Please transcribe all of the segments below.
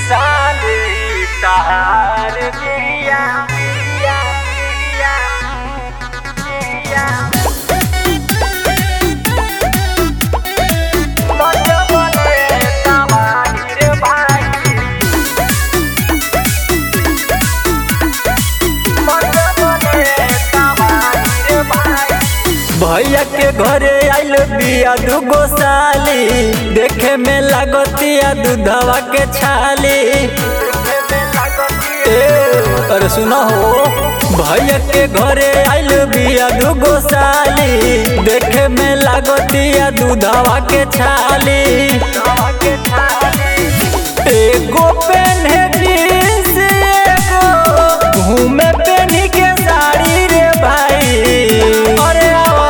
साली तहार बिया बिया बिया बिया बजबले तमाहिर भाई बजबले तमाहिर भाई भैया के घरे आइल बिया दुगो साली देखे में लागतिया दूधवा के छाली ए, अरे सुनो हो भैया के घरे आइल बिया दुगो साली देखे में लागतिया दूधवा के छाली एगो पेन्हे जीन्स एगो घूमे पेन्ही के साड़ी रे भाई अरे आवा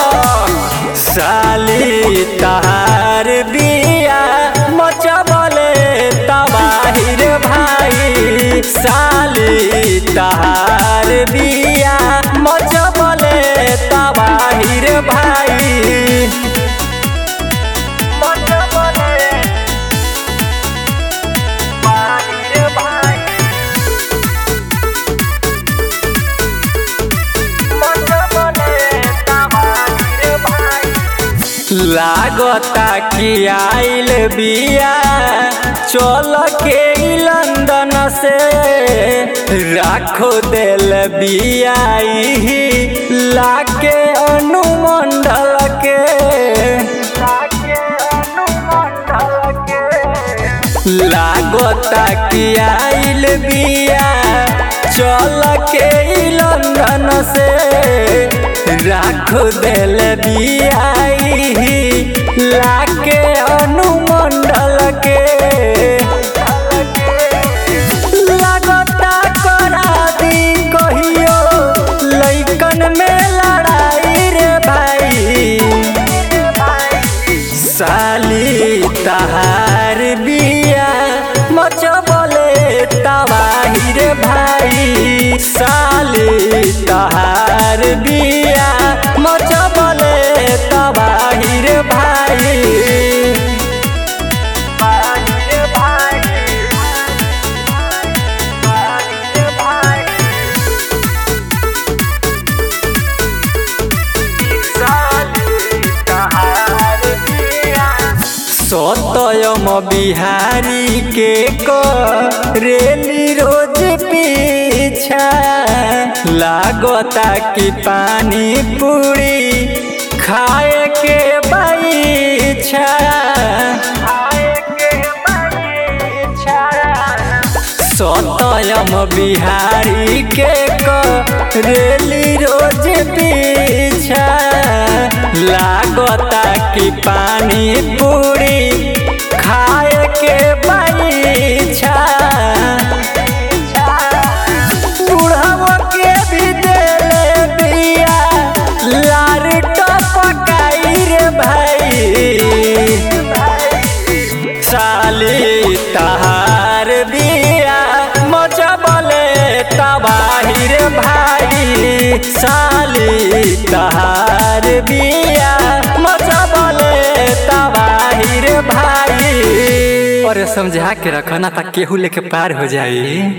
साली तहार बिया मचबले तबाही रे भाई साली तहार बिया मचबले तबाही रे भाई बजबले तमाहिर भाई बजबले तमाहिर भाई लागता कि आइल बिया चल के ई लंदन से राखो दिल बिया ही लाके अनुमंडल के लागे अनुमंडल के लागता कि आइल बिया चल के ई लंदन से राखो दिल बिया ही लाके अनुमंडल के लागता करा दी कहियो लइकन में लड़ाई रे भाई साली तहार बिया मचबले तबाही रे भाई साली तहार बिया मचबले तबाही रे भाई तमाहिर भाई तमाहिर भाई साली तहार बिया सतयम बिहारी के करेली रोज पीछा लागता कि पानी पूरी खाए के बैछा आए के बड़ी इच्छा सतयम बिहारी के करेली रोज पीछा लागता कि पानी पूरी खाए के बैछा बुढ़ावा के भी देले बिया लार टपकाई रे भाई साली तहार बिया मचबले तबाही रे भाई साली तहार बिया मचबले तबाही रे भाई अरे समझा के रखना ता केहू लेके पार हो जाई